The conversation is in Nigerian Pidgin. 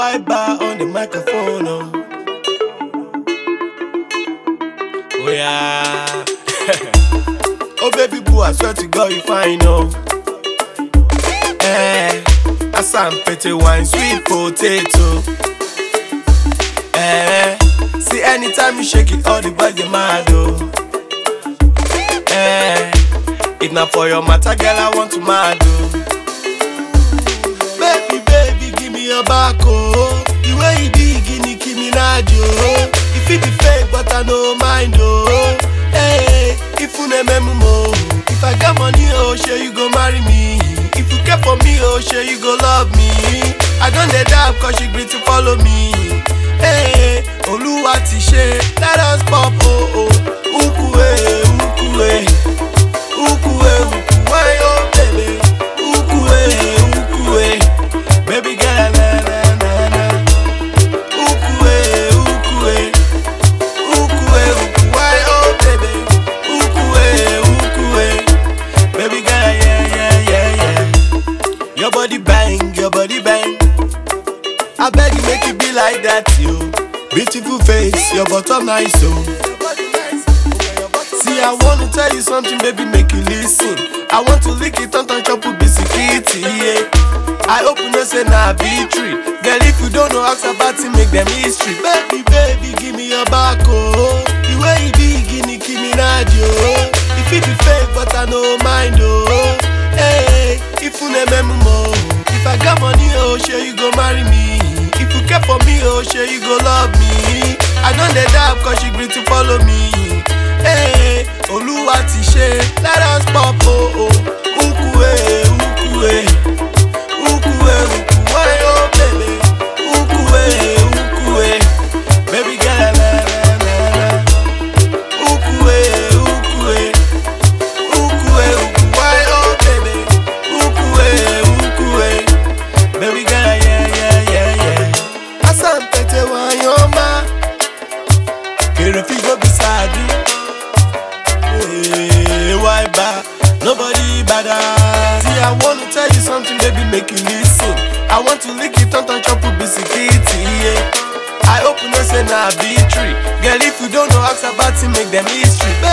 white bar on the microphone. Oh, oh yeah. oh baby boo, I swear to God you fine oh. Eh, Assam pete wine, sweet potato. Eh, see anytime you shake it, all the boys they mad oh. Eh, if not for your matter, girl, I want to mad oh. Baby, baby, give me your back, oh. The way you be, guinea, give me oh. If it be fake, but I no mind, oh. Hey, if you name mo, if I got money, oh, sure you go marry me. If you care for me, oh, sure you go love me. I don't let that cause you great to follow me. Hey, Oluwa ti ṣe, let us pop, oh, oh. Ukue, ukue, ukue, ukue, oh, baby. Ukue, ukue, baby girl, na, na, na, na. Ukue, ukue, ukue, ukue, oh, baby. Ukue, ukue, baby girl, yeah, yeah, yeah, yeah. Your body bang, your body bang. I beg you make it be like that, you. Beautiful face, your bottom nice, oh. See, I wanna tell you something, baby, make you listen. I want to lick it on top chop with biscuit, yeah. I hope you know say na victory. Girl, if you don't know ask about it, make them history. Baby, baby, give me your back, oh. The way you be, guinea, give me oh. If it be fake, but I no mind, oh. Hey, if you name mo, if I got money, oh, sure you go marry me. If you care for me, oh, sure you go love me. I don't let that cause you great to follow me. Hey, Oluwa ti ṣe, let us pop, oh, oh. Ukue, ukue, ukue, ukue, oh, baby. Ukue, ukue, baby girl, na, na, na, na. Ukue, ukue, ukue, ukue, oh, baby. Ukue, ukue, baby girl, yeah, yeah, yeah, yeah. Asampete wanyoma, kere figo beside Hey, why bad? Nobody better. See, I wanna tell you something, baby, make you listen. I want to lick it on top chop with biscuit, yeah. I hope you know say na victory. Girl, if you don't know, ask about it, make them history.